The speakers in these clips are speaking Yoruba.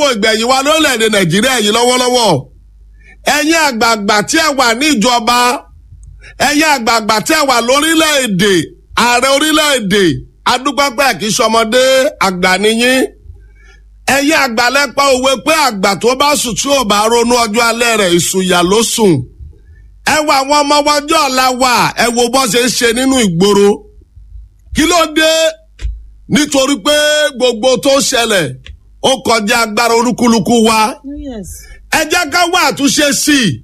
ìgbẹ̀yìn wa lórílẹ̀‐èdè nàìjíríà yìí lọ́wọ́lọ́wọ́ ẹ̀yin àgbààgbà tí ẹ wà ní ìjọba ẹ̀yin àgbààgbà tí ẹ wà lórílẹ̀‐èdè ààrẹ orílẹ̀‐èdè adúpẹ́pẹ́ kì í ṣọmọdé àgbà nìyí ẹ̀yin àgbàlẹ́pọ̀ òwe pé àgbà tó bá sùn tí ò bá ronú ọjọ́ alẹ́ rẹ̀ ìsùnyà ló sùn ẹ wo àwọn ọmọ wọjọ́ ọ̀la wà ẹ wo bọ́ ṣe ń ṣe nínú ìgboro kí ló dé nítorí pé gbogbo tó ṣẹlẹ̀ ó kọjá agbára olúkúlùkù wa ẹ jẹ́ ká wá àtúnṣe sí i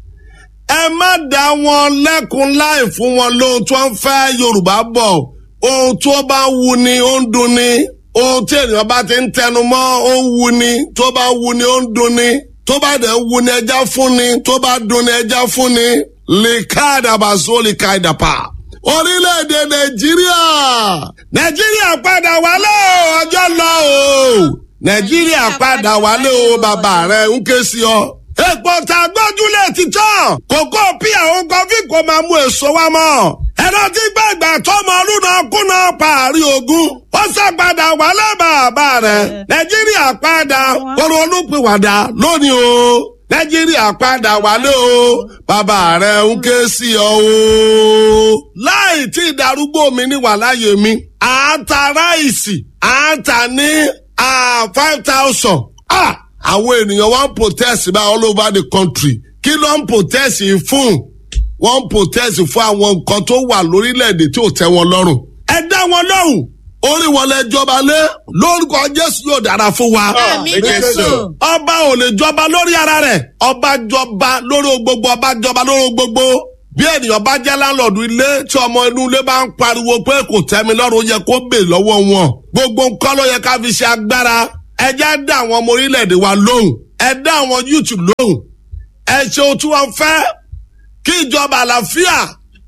ẹ má dá wọn lẹ́kun láì fún wọn lóhun tó ń fẹ́ yorùbá bọ̀ ohun tó bá wù ni ó ń dùn ni ohun tí ènìyàn bá ti ń tẹnu mọ́ ó ń wù ni tó bá wù ni ó ń dùn ni tó bá dẹ̀ wù ni ẹja fún ni tó bá dùn ni ẹja fún ni lè ká àdàbàsó lè ká ìdàpà orílẹ̀-èdè nàìjíríà nàìjíríà padà wálé o ọjọ́ lọ o nàìjíríà padà wálé o bàbá rẹ̀ ń ké sí ọ. èpò tá a gbójúlé ti tán kókó pí àwọn kọfí kò máa mú èso wá mọ́. ẹ̀rọ tí gbàgbà tọmọ ọlúna kùnà parí ogun ó ṣàpadà wálé bàbá rẹ̀ nàìjíríà padà kóró olùpìwàdà lónìí o nàìjíríà padà wálé o bàbá rẹ̀ ń ké sí ọ o. láì tí ìdarúgbó mi ní wàláyé mi à ń ta ráìsì à ń ta ní five thousand. àwọn ènìyàn wọ́n ń protest by all over the country kí ló ń protest fún wọ́n ń protest fún àwọn nǹkan tó wà lórílẹ̀‐èdè tí ò tẹ́ wọn lọ́rùn. ẹ dá wọn lọ́hùn orí wọn lẹ jọba lé lórúkọ jésù yóò dára fún wa. Àmín Jésù. ọba ò lè jọba lórí ara rẹ̀ ọba jọba lórí gbogbo ọba jọba lórí gbogbo bí ènìyàn bá jẹ́ láńlọ́ọ̀dù ilé tí ọmọ inú ilé bá ń pariwo pé kò tẹ́mi lọ́rùn ó yẹ kó bè lọ́wọ́ wọn gbogbo nǹkan ló yẹ ká fi ṣe agbára ẹ jẹ́ dá àwọn ọmọ orílẹ̀-èdè wa lóhùn ẹ dá àwọn youtube lóhùn ẹ ṣe ohun tí wọ́n fẹ́ kí ìjọba àlàáfíà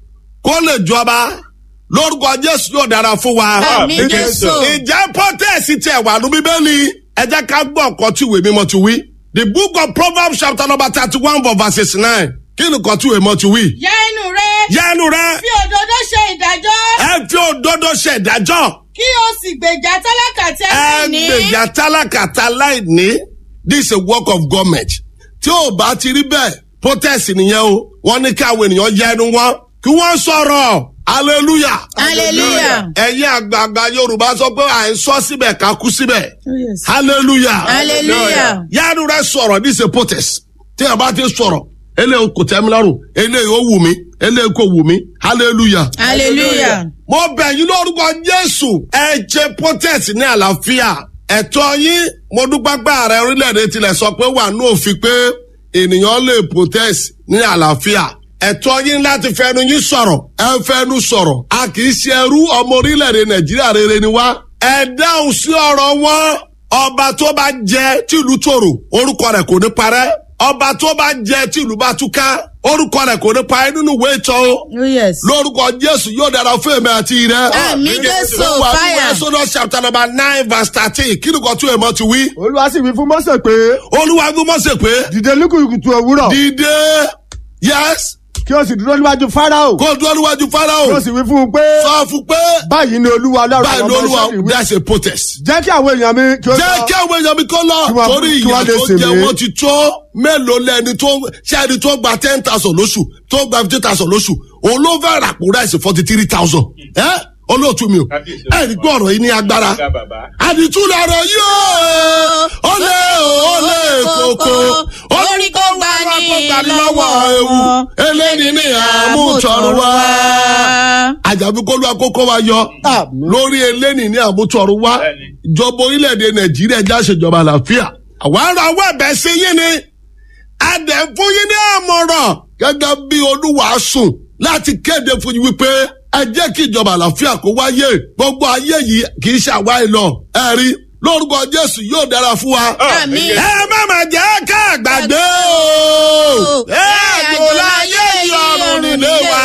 kó lè jọba lórúkọ jésù yóò dára fún wa. Àmín Jésù. ìjẹ́ pọ́tẹ́ẹ̀sì tiẹ̀ wà ní bíbélì ẹ jẹ́ ká gbọ́ ọ̀kan tí ìwé mímọ́ ti wí. the book of proverbs chapter number thirty one verse nine kí ni kan tí ìwé mímọ́ ti wí. Yá inú rẹ. yẹnu rẹ Fi òdodo ṣe ìdájọ́. ẹ fi òdodo ṣe ìdájọ́ Kí o sì gbèjà tálákà tí ẹ ẹ sì ní. gbèjà tálákàtà láìní this is a work of government tí ò bá ti rí bẹ́ẹ̀ protest nìyẹn o wọ́n ní kí àwọn ènìyàn yẹ ẹnu wọn kí wọ́n sọ̀rọ̀ hallelujah Hallelujah. ẹ̀yin àgbààgbà yorùbá sọ pé à ń sọ síbẹ̀ ká kú síbẹ̀ hallelujah Hallelujah. yáàdù rẹ sọ̀rọ̀ this is a protest tí a bá ti sọ̀rọ̀ eléyìí kò tẹ́ mi lọ́rùn eléyìí ó wù mí eléyìí kò wù mí hallelujah Hallelujah. mo bẹ̀ yín lórúkọ jésù ẹ jẹ́ protest ní àlàáfíà ẹ̀tọ́ yín mo dúpẹ́ pé ààrẹ orílẹ̀-èdè tilẹ̀ sọ pé wà ní òfin pé ènìyàn lè protest ní àlàáfíà ẹ̀tọ́ yín láti fẹnu yín sọ̀rọ̀ ẹ fẹnu sọ̀rọ̀ a kì í ṣe ẹrú ọmọ orílẹ̀-èdè nàìjíríà rere ni wá ẹ dáhùn sí ọ̀rọ̀ wọn ọba tó bá jẹ tìlú tòrò orúkọ rẹ̀ kò ní parẹ́ ọba tó bá jẹ tìlú bá túká orúkọ rẹ̀ kò ní parẹ́ nínú ìwé ìtọ́ o lórúkọ jésù yóò dára fún èmi àti rẹ. Àmín Jésù, wà ní fire. Exodus chapter number nine verse thirteen kí ni kò tún èèmọ̀ ti wí. olúwa sì wí fún mọ́sẹ̀ pé olúwa gbé mọ́sẹ̀ pé dìde lúkúlùkùtù òwúrọ̀ dìde yes kí o sì dúró níwájú fáráò kó dúró níwájú kí o farao sì wí fún un pé sọ fún pé báyìí ni olúwa ọlọ́run báyìí àwọn ni ọmọ olúwa Ísírẹ́lì wí that's a protest. jẹ́ kí àwọn èèyàn mi kí ó jẹ́ lọ kí àwọn èèyàn mi kó lọ Kí wọ́n- torí kí ìyà wọ́n lè tó sèmi. jẹ wọ́n ti tó mélòó lẹ́ni tó ṣé ẹni tó gba ten thousand lóṣù tó gba fifty thousand lóṣù òun ló fẹ́ ràpò ráìsì forty three thousand ẹ́ olóòtú mi o ẹ̀ ní gbọ́ ọ̀rọ̀ yìí ní agbára àdìtú lọ̀rọ̀ yóò ó lé ó lé koko Orí kó gbà ní lọ́wọ́ ewu eléyìí ní àmútọ̀rọ̀ wá àjàbí kó ló akókó wa yọ Àmín. lórí eléyìí ní àmútọ̀rọ̀ wá ìjọba orílẹ̀-èdè nàìjíríà já ṣèjọba àlàáfíà àwọn ará owó ẹ̀bẹ̀ sí yín ni adẹ̀ fún yín ní àmọ̀ràn gẹ́gẹ́ bí olúwa sùn láti kéde fún yín wípé ẹ jẹ́ kí ìjọba àlàáfíà kó wáyé gbogbo ayé yìí kì í ṣàwá ìlọ ẹ rí lórúkọ jésù yóò dára fún wa. Àmín. ẹ má má jẹ́ ká gbàgbé o ẹ àjò láyé ìyọrùn nílé wa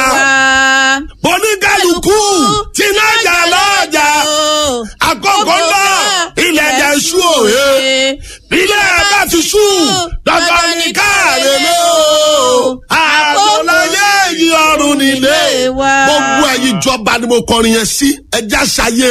oníkálukú tí nájà lọ́jà àkókò náà ilẹ̀ jẹ́ sú òye ilẹ̀ bá ti sú dandan ní káàrè lé o àgbọ̀láyé yìí ọrùn nílé gbogbo ẹ̀yin ìjọba ni mo kọrin yẹn sí ẹja ṣayére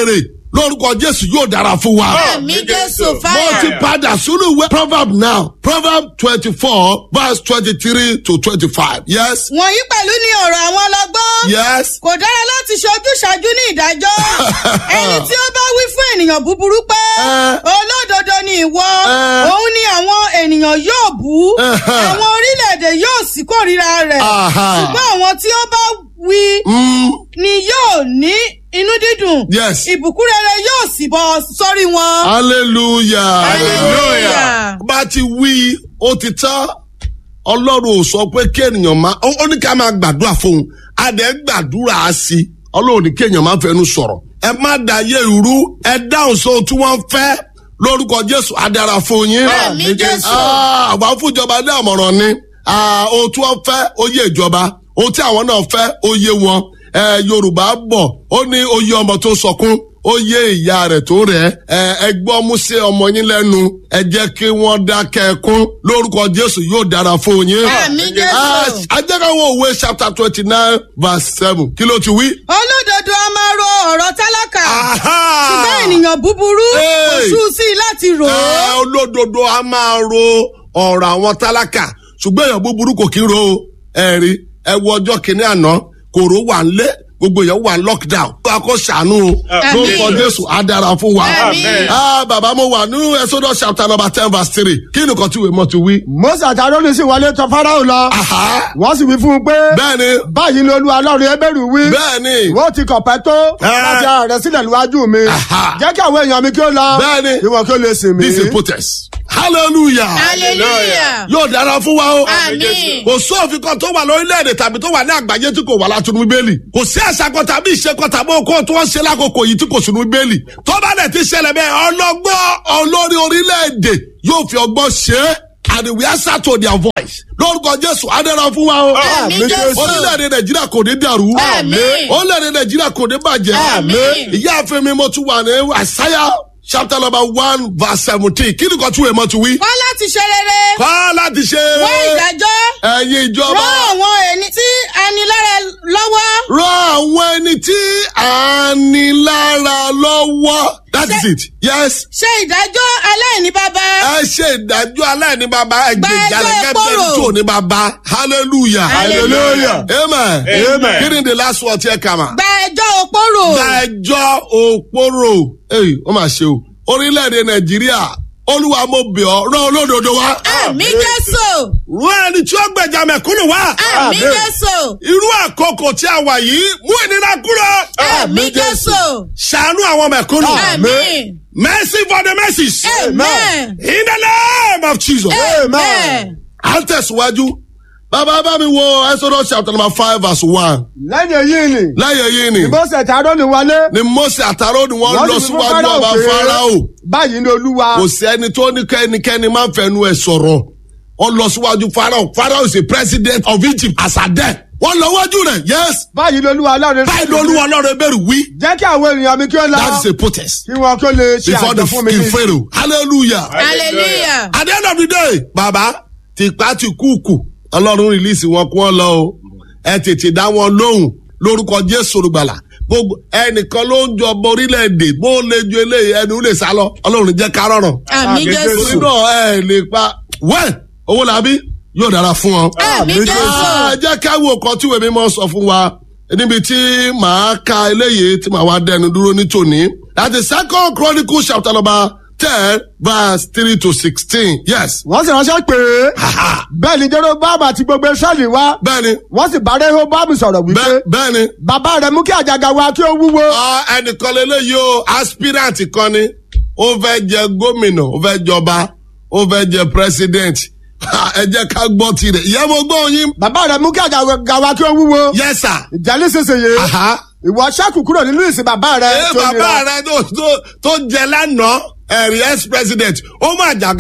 lórúkọ jésù yóò dára fún wa. Àmì Jésù mo ti fire. padà sínú ìwé proverb now proverb twenty-four verse twenty-three to twenty-five yes Wọ̀nyí pẹ̀lú ni ọ̀rọ̀ àwọn ọlọ́gbọ́n. yes Kò dára láti ṣojú ṣáájú ní ìdájọ́. Ẹni tí ó bá wí fún ènìyàn búburú pé Eh. olódodo ni ìwọ, Eh. òun ni àwọn ènìyàn yóò bú. Eh. Àwọn orílẹ̀-èdè yóò sì kórìíra rẹ̀. Aha. Ṣùgbọ́n àwọn tí ó bá wí mm, ni yóò ní inú dídùn. Yes. Ìbùkún rere yóò sì bọ́ sórí wọn. hallelujah Hallelujah. bá ti wí ó ti tán ọlọ́run ò sọ pé kí ènìyàn máa ó ó ní ká máa gbàdúrà fóun a dẹ̀ ń gbàdúrà á sí i ọlọ́run ní kí èèyàn máa fẹnu sọ̀rọ̀ ẹ má dàyé ìrú ẹ dáhùn sóhun tí wọ́n fẹ́ lórúkọ jésù á dára fún yín. Àmín Jésù. Ah, àwọn fúnjọba ní àmọ̀ràn ni Ah, ohun tí wọ́n fẹ́ ó yé ìjọba ohun tí àwọn náà fẹ́ ó yé wọn Eh, yorùbá bọ̀ ó ní oyè ọmọ tó sọkún ó yé ìyá rẹ̀ tó rẹ̀ ẹ́ ẹ gbọ́ mú sí ọmọ yín lẹ́nu ẹ jẹ́ kí wọ́n dákẹ́ ẹkún lórúkọ jésù yóò dára fún yín. Àmín Jésù. Ah, ajẹ́káwọ́ òwe chapter twenty nine verse seven kí ló ti wí. Olódodo a máa ro ọ̀rọ̀ tálákà. Aha! Ṣùgbọ́n ènìyàn búburú kò Hey. sú sí i láti rò ó. Ẹ, olódodo a máa ro ọ̀rọ̀ àwọn tálákà ṣùgbọ́n èèyàn búburú kò kí ń ro o. ẹ̀rí ẹ wo ọjọ́ kìíní àná kòró wà ń lé gbogbo èèyàn wà ń lockdown. wọ́n á kó ṣàánú o Àmín. lórúkọ jésù á dára fún wa. Àmín. Ah, bàbá mo wà nínú exodus chapter number ten verse three kí ni nǹkan tí ìwé mọ́ ti wí. mose àti aaroni sì wọlé tọ̀ farao lọ Aha! wọ́n sì wí fún un pé bẹ́ẹ̀ni báyìí ni olúwa ọlọ́run ebéèrú wí bẹ́ẹ̀ni wọ́n ti kọ̀pẹ́ tó Ah. láti ara rẹ̀ sílẹ̀ níwájú mi Aha. jẹ́ kí àwọn èèyàn mi kí ó lọ Bẹ́ẹ̀ni. kí wọn kí ó lè sìn mí. this is protest hallelujah hallelujah. yóò dára fún wa o. àmín. kò sófin kan tó wà lórílẹ̀‐èdè tàbí tó wà ní àgbáyé tí kò wà látúnú bíbélì kò sí àṣà kan tàbí ìṣe kan tàbí okó tí wọ́n ṣe lákòókò yìí tí kò sínú bíbélì tó bá dẹ̀ ti ṣẹlẹ̀ bẹ́ẹ̀ ọlọ́gbọ́n olórí orílẹ̀‐èdè yóò fi ọgbọ́n ṣe é and we answer to their voice lórúkọ jésù adẹ́rọ fún wa o Àmín Jésù. orílẹ̀‐èdè nàìjíríà kò ní dàrú Àmín. orílẹ̀‐èdè nàìjíríà kò ní bàjẹ́ Àmín. ìyáàfin mi mo tún wà ní àṣàyà chapter number one verse seventeen kí ni kan tún èèmọ̀ ti wí. wá láti ṣe rere. kọ́ láti ṣe wá ìdájọ́. ẹ̀yin ìjọba rán àwọn ẹni tí anilára lọ́wọ́. ràn àwọn ẹni tí à ń ní lára lọ́wọ́. that is it yes. ṣe ìdájọ́ aláìní bàbá. ẹ ṣe ìdájọ́ aláìní bàbá ẹgbẹ́ Gba ẹjọ́ ìjàlẹ̀ ìkorò. kẹ́bẹ́ tó ní bàbá hallelujah Hallelujah. amen Amen. kí ni the last word yẹ kà mà. gba ẹjọ́ òpórò. gba ẹjọ́ òpórò èyí ó mà ṣe o orílẹ̀-èdè nàìjíríà olúwa mo bẹ̀ ọ́ rán olódodo wá. àmì jésù. rán ẹni tí ó gbẹ̀jà mẹ̀kúnnù wá. àmì jésù. irú àkókò tí a wà yìí mú ìnira kúrò. àmì jésù. ṣàánú àwọn mẹ̀kúnnù. àmì. mercy for the mercies. amen. in the name of jesus. amen. à ń tẹ̀síwájú. bàbá bá mi wo exodus chapter number five verse one. lẹ́yìn èyí ni lẹ́yìn èyí ni mose àti aaroni wọlé ni mose àtàrò ni wọ́n wọ́n lọ sì wí fún síwájú Fáráò ọba pé, farao. báyìí ni olúwa kò sí ẹni tó ní kẹ́nikẹ́ni máa ń fẹnu ẹ̀ sọ̀rọ̀ wọ́n lọ síwájú farao farao is the president of egypt as at then wọ́n lọ wájú rẹ̀ yes báyìí ni olúwa ọlọ́run báyìí ló olúwa ọlọ́run ẹbẹ̀rù wí jẹ́ kí àwọn ènìyàn mi kí ó lọ that is a protest kí wọn kí ó lè ṣe before the àjọ fún mi king ní pharaoh hallelujah hallelujah. at the end of the day bàbá tìpá ti kúùkù ọlọ́run release wọn kú wọn lọ o ẹ tètè dá wọn lóhùn lórúkọ jésù olùgbàlà gbogbo ẹnìkan ló ń jọba orílẹ̀-èdè bó lè ju eléyìí ẹnu lè sá lọ ọlọ́run jẹ́ ká rọrùn àmì Àmín torí jésù. náà ẹ lè pa wẹ́ẹ̀ owó làbí yóò dára fún ọ. àmì Àmín jésù. Ah, jẹ́ ká wo nǹkan tí ìwé mímọ́ sọ fún wa níbi tí màá ka eléyìí tí màá wá dẹnu dúró ní tòní. that is second chronicle chapter number ten verse three to sixteen yes. wọ́n sì ránṣẹ́ pé bẹ́ẹ̀ ni jeroboam àti gbogbo israẹli wá bẹ́ẹ̀ni wọ́n sì bá rehoboam sọ̀rọ̀ wípé bẹ́ẹ̀- bẹ́ẹ̀ni bàbá rẹ̀ mú kí àjàgà wa kí ó wúwo Ah, ẹnìkan lélẹ́yìí o aspirant kan ni ó fẹ́ jẹ gómìnà ó fẹ́ jọba ó fẹ́ jẹ president Ah, ẹ jẹ́ ká gbọ́ tirẹ̀ ìyẹn mo gbọ́ yín. bàbá rẹ̀ mú kí àjàgà wa kí ó wúwo yes sir. ìjà nísinsìnyí Aha. ìwọ ṣẹ́kù kúrò nínú ìsìn bàbá rẹ̀ ẹ tó bàbá nira rẹ tó tó tó jẹ lánàá ẹ̀rí ex president ó máa jàgà wá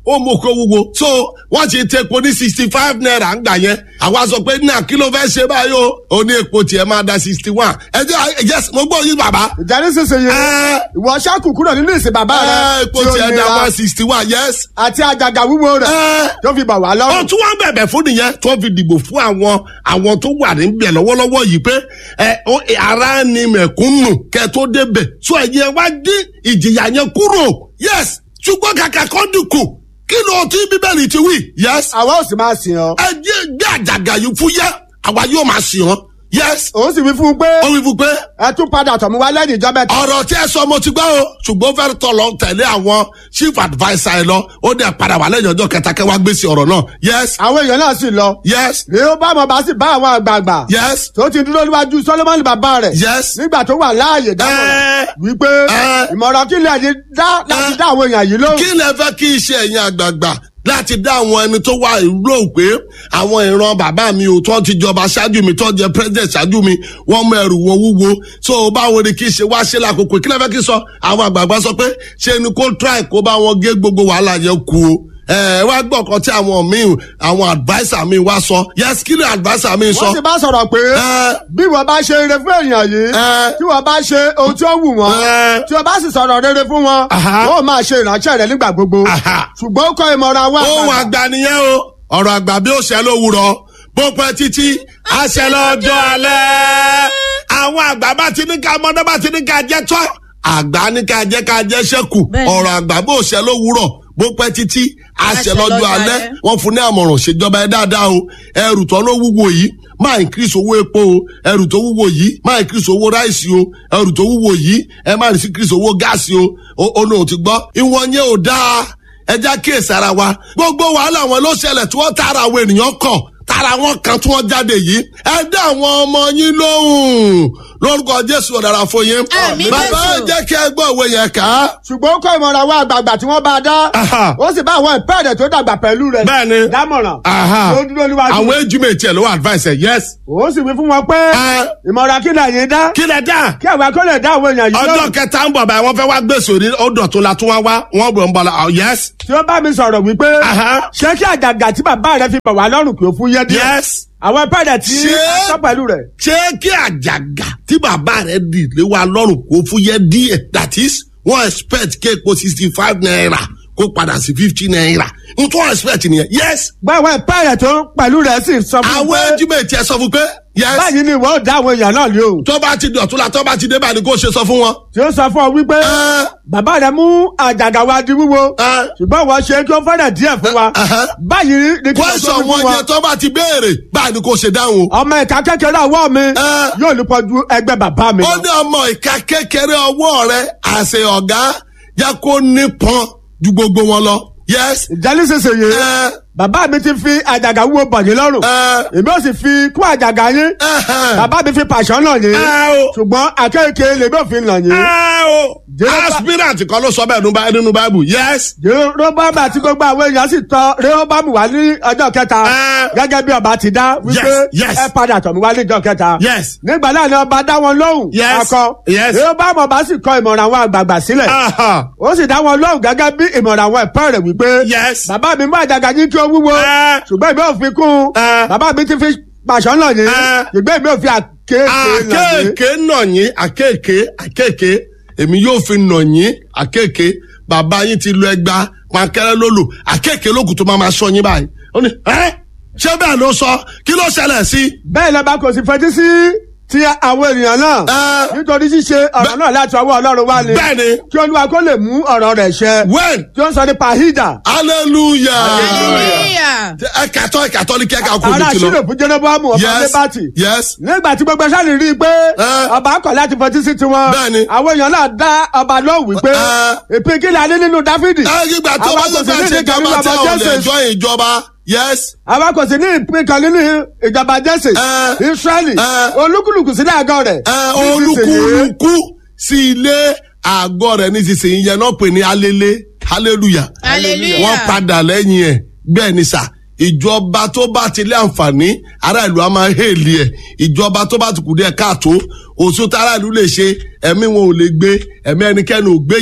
ó mú kó wúwo so wọ́n ti tẹ epo ní sixty five naira ń gbà yẹn àwa sọ pé náà kí ló fẹ́ ṣe báyìí o ó ní epo tiẹ̀ máa da sixty one ẹ jẹ́ yes mo gbọ́ yín bàbá ìjà nísinsìnyí ẹ ìwọ ṣáàkù kúrò nínú ìsìn bàbá rẹ ẹ epo tí ó tiẹ̀ da nira one sixty one yes àti àjàgà wúwo rẹ ẹ tó fi bà wá ó lọ́rùn. tún wá bẹ̀bẹ̀ fún nìyẹn tó fi dìbò fún àwọn àwọn tó wà níbẹ̀ lọ́wọ́lọ́wọ́ yìí pé ẹ ó ara ni mẹ̀kúnnù kẹ́ tó débẹ̀ so ẹ̀yẹ wá dín ìjìyà yẹn kúrò yes ṣùgbọ́n kàkà kọ́ dínkù kí ló ti bíbélì ti wí yes àwa ò sì máa sìn ọ́. ẹ jẹ́ gbé àjàgà yìí fún yẹ àwa yóò máa sìn ọ́ yes òun sì wí fún un pé ó wí fún pé ẹ tún padà tọ̀ mí wá lẹ́yìn ìjọ mẹ́ta. ọ̀rọ̀ tí ẹ sọ mo ti gbọ́ o ṣùgbọ́n fẹ́ẹ́ tọ̀ lọ tẹ̀lé àwọn chief adviser ẹ lọ ó dẹ̀ padà wà lẹ́yìn ọjọ́ kẹta kẹwàá gbèsè ọ̀rọ̀ náà yes àwọn èèyàn náà sì lọ. yes rèé bá ọmọ bá sì bá àwọn àgbààgbà. yes tó ti dúró níwájú solomoni bàbá rẹ̀. yes. nígbà tó wà láàyè dámọ̀ràn Ẹ. wípé Ẹ. ìmọ̀ràn kí lè yí dá láti Ẹ. dá àwọn èèyàn yìí lóhùn. kí lẹ fẹ́ kí iṣẹ́ ẹ̀yin àgbààgbà láti dá àwọn ẹni tó wà ìró pé àwọn ìran bàbá mi ò tó ti jọba ṣáájú mi tó jẹ president ṣáájú mi wọ́n mú ẹrù wọn wúwo so báwo ni kí ṣe wá ṣe lákòókò kí lẹ fẹ́ kí sọ àwọn àgbààgbà sọ pé ṣe ni kó try kó bá wọn gé gbogbo wàhálà yẹn kú o ẹ wá gbọ́ ọ̀kan tí àwọn míì àwọn adviser mi wá sọ yes kí ni adviser mi sọ wọ́n sì bá sọ̀rọ̀ pé Ẹ. bí wọ́n bá ṣe rere fún èèyàn yìí Ẹ. tí wọ́n bá ṣe ohun tí ó wù wọ́n Ẹ. tí wọ́n bá sì sọ̀rọ̀ rere fún wọn Aha. wọ́n máa ṣe ìránṣẹ́ rẹ̀ nígbà gbogbo Aha. ṣùgbọ́n ó kọ́ ìmọ̀ràn àwọn ohun àgbààgbà. àgbà nìyẹn o ọ̀rọ̀ àgbà bí ó ṣe lówùrọ̀ bó pẹ́ títí àṣẹ lọ́jọ́ alẹ́ àwọn àgbà bá ti ní ká mọ́dọ́ bá ti ní ká jẹ́ tọ́ àgbà ní ká jẹ́ ká jẹ́ ṣẹ́kù Bẹ́ẹ̀ni. ọ̀rọ̀ àgbà bó ṣe lówùrọ̀ bó pẹ́ títí àṣẹ Àṣẹ lọ́jọ́ lọ́jọ́ alẹ́ alẹ́. wọ́n fún ní àmọ̀ràn ṣèjọba ẹ dáadáa o ẹrù tó ló wúwo yìí máa increase owó epo o ẹrù tó wúwo yìí máa increase owó ráìsì o ẹrù tó wúwo yìí ẹ máa increase owó gáàsì o ó- ó lóun ti gbọ́ ìwọ̀n yẹn ò dáa ẹja kíyèsí ara wa gbogbo wàhálà wọn ló ṣẹlẹ̀ tí wọ́n tara àwọn ènìyàn kọ̀ tara wọn kan tí wọ́n jáde yìí ẹ dá àwọn ọmọ yín lóhùn lórúkọ jésù ọ̀dàrà fún yín Àmín bàbá Jésù. jẹ́ kí ẹ gbọ́ òwe yẹn kà á. ṣùgbọ́n ó kọ́ ìmọ̀ràn àwọn àgbààgbà tí wọ́n bá dá Aha. ó sì bá àwọn ìpẹ́ẹ̀dẹ̀ tó dàgbà pẹ̀lú rẹ̀ Bẹ́ẹ̀ni. dámọ̀ràn Aha. tó dúró níwájú àwọn ejúmẹ̀tì ẹ̀ ló wà advice ẹ̀ yes. ó sì wí fún wọn pé Ẹ. ìmọ̀ràn kí lè yín dá kí lẹ dá. kí àwa kó lè dá àwọn èèyàn yìí ọjọ́ lóhùn kẹta ń bọ̀ báyìí wọ́n fẹ́ wá gbèsè òní ọdọ̀ tó la tún wá wá wọ́n bọ̀ ń bọ̀ la oh, yes. tí ó bá mi sọ̀rọ̀ wípé Aha. ṣé kí àjàgà tí bàbá rẹ fi bà wá lọ́rùn kí ó fún yé díẹ̀ yes. àwọn ìpẹ́ẹ̀dẹ̀ tí Ṣé- a sọ pẹ̀lú rẹ̀ ṣé kí àjàgà tí bàbá rẹ̀ dì lé wa lọ́rùn kó fúyẹ́ díẹ̀ that is wọ́n expect kí epo sixty five naira kó padà sí fifty naira n tó expect nìyẹn yes. gbọ́ àwọn ìpẹ́ẹ̀dẹ̀ tó pẹ̀lú rẹ̀ sì sọ fún àwọn un pé ejúmẹ̀tì ẹ̀ sọ fún pé yes. báyìí ni ìwọ ò dá àwọn èèyàn náà lóhùn tó bá ti di ọ̀túnla tó bá ti dé báyìí ni kó ṣe sọ fún wọn. tí ó sọ fún ọ wípé Ẹ. bàbá rẹ mú àjàgà wa di wúwo Ẹ. ṣùgbọ́n wọ́n ṣe kí ó fẹ́rẹ̀ díẹ̀ fún wa Ẹhẹ́. báyìí ni kí wọ́n kwẹ́sọ̀ tó fún wọn wa yẹn tó bá ti béèrè báyìí ni kò ṣe dáhùn o. ọmọ ìka kékeré ọwọ́ mi Ẹ. yóò lè pọ̀jù ẹgbẹ́ bàbá mi ó lọ. ní ọmọ ìka kékeré ọwọ́ rẹ̀ àṣẹ ọ̀gá jẹ́ kó nípọn ju gbogbo wọn lọ. yes. ìjẹ́ nísinsìnyí ẹ bàbá mi ti fi àjàgà wúwo bọ̀ yín lọ́rùn ẹ èmi ò sì fi kún àjàgà yín ẹhẹn. bàbá mi fi pàṣọ náà yín ẹ o ṣùgbọ́n àkéèké lèmi ò fi nà yín. ẹ o Jehova- aspirant kan ló sọ bẹ́ẹ̀ nínú Bá- nínú bible yes. Rehoboam àti gbogbo àwọn èèyàn sì tọ̀ Rehoboam wá ní ọjọ́ kẹta Ẹ. gẹ́gẹ́ bí ọba ti dá wípé Yes, yes. ẹ padà tọ̀ mí wá ní ọjọ́ kẹta. yes. nígbà náà ni ọba dá wọn lóhùn Yes, akọ yes. Rehoboam ọba sì kọ ìmọ̀ràn àwọn àgbààgbà sílẹ̀ Aha. ó sì dá wọn lóhùn gẹ́gẹ́ bí ìmọ̀ràn àwọn ẹ̀pẹ́ rẹ̀ wípé yes. bàbá mi mú àjàgà yín kí ó wúwo Ẹ. ṣùgbọ́n ìbí ò fi kún un Ẹ. bàbá mi ti fi pàṣọ náà yín Ẹ. ṣùgbọ́n ìbí ò fi àkéèké náà yín. àkéèké nà yín àkéèké àkéèké èmi yóò fi nà yín àkéèké bàbá yín ti lu ẹgba pankẹrẹ lólu àkéèké lókùn tó máa ma sọ yín báyìí ó ní ẹ ṣé bẹ́ẹ̀ ló sọ kí ló ṣẹlẹ̀ sí. bẹ́ẹ̀ lọ́ba kò sì fetí sí ti àwọn ènìyàn náà Ẹ. nítorí ṣíṣe ọ̀rọ̀ náà láti ọwọ́ ọlọ́run wá ni bẹ́ẹ̀ ni kí olúwa kó lè mú ọ̀rọ̀ rẹ̀ ṣẹ when tí ó ń sọ nípa hídà hallelujah hallelujah. ẹ kàtọ́ ẹ kàtọ́ ní kẹ́kẹ́ ọkọ̀ ará mi ti sílò lọ. fún jẹ́nẹ́bọ́ọ̀mù ọba yes lébàtì yes nígbà tí gbogbo sáà rí i pé Ẹ. ọba kọ̀ láti fetí sí tiwọn Bẹ́ẹ̀ni. àwọn èèyàn náà dá ọba lóhùn wípé Ẹ. ìpín kí la ní nínú dáfídì ẹ ìgbà tó Àwa bá kò lè sì fẹ́ ní ṣe ìpín ìjọba nínú tí ọba àwọn lè Jésè. jọ ìjọba yes àwa kò sì ní ìpín kan nínú ìjọba jésè Ẹ. israẹli Ẹ. olúkúlùkù sílẹ̀ àgọ́ rẹ̀ ẹ nísinsìnyí. olúkúlùkù sí ilé àgọ́ rẹ̀ nísinsìnyí yẹn náà pè ní alele hallelujah hallelujah. wọ́n padà lẹ́yìn ẹ̀ bẹ́ẹ̀ ni sà ìjọba tó bá ti lé àǹfààní ará ìlú a máa hèlì ẹ̀ ìjọba tó bá ti kù díẹ̀ káàtó òṣù tá ará ìlú lè ṣe ẹ̀mí wọn ò lè gbé ẹ̀mí ẹnikẹ́ni ò gbé yà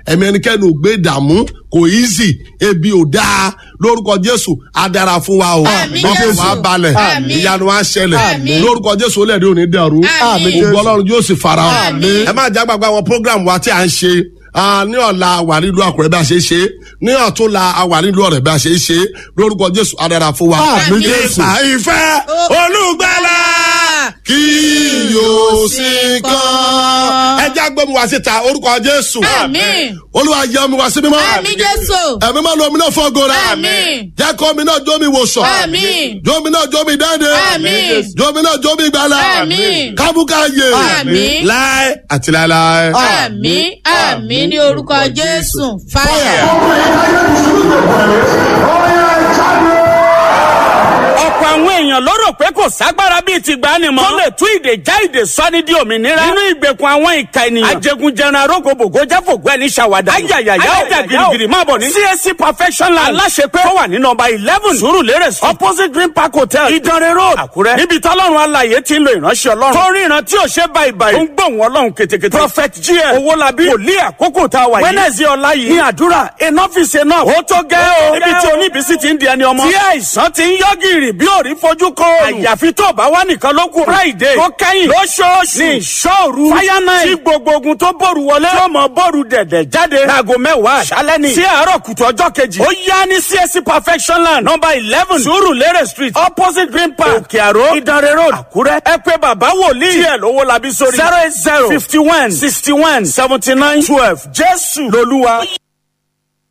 ẹ̀mí ẹnikẹ́ni ò gbé ìdààmú kò easy ebi ò dáa lórúkọ jésù á dára fún wa o Àmín, ọkọ̀ Jésù. wa balẹ̀ Àmín. ìyanu wa ṣẹlẹ̀ Àmín. lórúkọ jésù ó lẹ́ẹ̀dẹ́ òní dẹ̀rú Àmín. ògbó ọlọ́run yóò sì fara hàn Àmín. ẹ má jágbàgbà àwọn program wa tí a ń ṣe ah, ní ọ̀la wà nílùú àkùrẹ́ bí a ṣe ń ṣe ní ọ̀túnla wà nílùú ọ̀rẹ́ bí a ṣe ń ṣe lórúkọ jésù á dára fún wa. Àmín, Jésù. nípa ìfẹ́ olùgbàlà kí yóò sí kan. ẹ já gbé mi wá síta orúkọ jésù. Àmín. olúwa yẹ mi wá sí mímọ́. Àmín Jésù. ẹ̀mí máa lo omi náà fọ́gò rẹ̀. Àmín. jẹ́ kó omi náà jó mi wòsàn. Àmín. jó mi náà jó mi dáde. Àmín. jó mi náà jó mi gbàlà. Àmín. kábùkà yè. Àmín. láé àti láéláé. Àmín. Àmín ní orúkọ Jésù. Fáyà. ọ̀pọ̀ àwọn èèyàn ló rò pé kò ságbára bíi ti gbani mọ́. tó lè tú ìdè já ìdè sọ́ni di òmìnira. nínú ìgbèkùn àwọn ìka ènìyàn. ajẹgunjẹran arógbogbògo jáfògbó ẹni ṣàwádà. ayayaya ọjà girigiri máa bọ̀ ní. csc perfection land aláṣepé tó wà ní nọmba eleven surulere street opposite green park hotel ìdánrẹ́ road àkúrẹ́. níbi tọ́lọ́run alàyè ti ń lo ìránṣẹ́ ọlọ́run. tó rí ìran tí ò ṣe báyìí báyìí. ó ń gbóhùn ọlọ́run ketekete. prophet gm owólabí wòlíì àkókò tá a wà yìí. wednesday ọ̀la yìí ní àdúrà enough is enough. ó tó gẹ́ o. níbi tí oníbísí ti ń di ẹni ọmọ. tí àìsàn ti ń yọ gìrì bí òrí fojú kọ òòrùn. àyàfi tó bá wà nìkan ló kù. friday tó kẹ́yìn lóṣooṣù ní ìṣòru fire night tí gbogbo ogun tó bòrù wọlé. tí ó mọ bòrù dẹ̀dẹ̀ jáde. láago mẹ́wàá àṣálẹ́ ni. sí àárọ̀ kùtù ọjọ́ kejì. ó yá ní csc perfection land number eleven surulere street opposite green park òkè àró ìdánrẹ́ road àkúrẹ́. ẹ pé bàbá wòlíì díẹ̀ lówó labí sórí. zero eight zero fifty one sixty one seventy nine twelve jésù lolúwa.